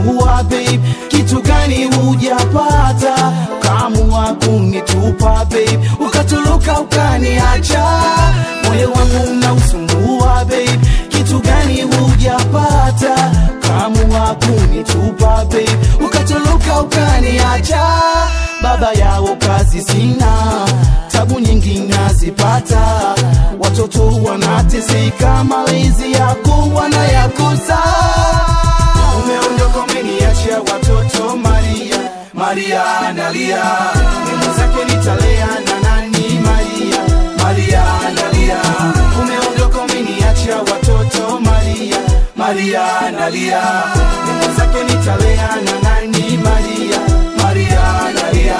unausumbua babe kitu gani hujapata kaamua kunitupa babe ukatuluka ukaniacha moyo wangu unausumbua babe kitu gani hujapata kaamua kunitupa babe ukatuluka ukaniacha baba yao kazi sina tabu nyingi nazipata watoto wanateseka malezi yako wanayakosa umeondoka umeniachia watoto maria maria analia neno zake nitalea na nani maria maria analia umeondoka umeniachia watoto maria maria analia neno zake nitalea na nani maria maria analia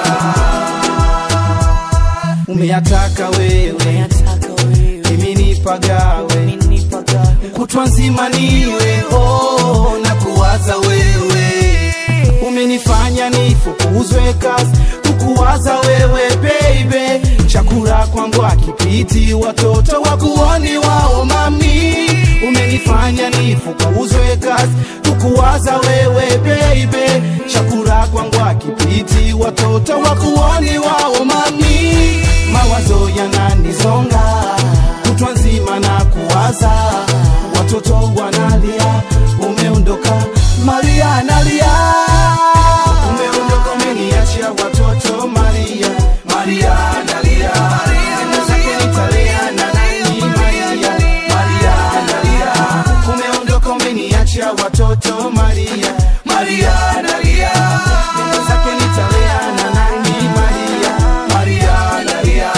umeyataka wewe mimi nipagawe kutwa nzima niwe oh, na kuwaza wewe umenifanya nifukuzwe kazi kukuwaza wewe baby chakula kwangu akipiti watoto wakuoni wao mami umenifanya nifukuzwe kazi kukuwaza wewe baby chakula kwangu akipiti watoto wakuoni wao mami mawazo yananizonga kutwa nzima na kuwaza watoto wanalia umeondoka maria analia umeondoka umeniachia watoto maria maria analia Neno zake nitalea na nani maria maria analia umeondoka umeniachia watoto maria maria analia Neno zake nitalea na nani maria maria analia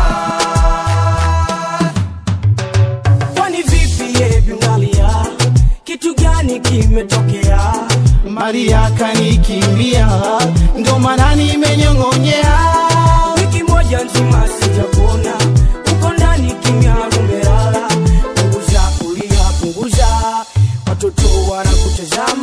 kwani vipi yebi unalia kitu gani kimetokea Maria kanikimbia, ndo maana nimenyong'onyea. wiki moja nzima sijakuona uko ndani kimya umelala punguza kulia punguza watoto wanakutazama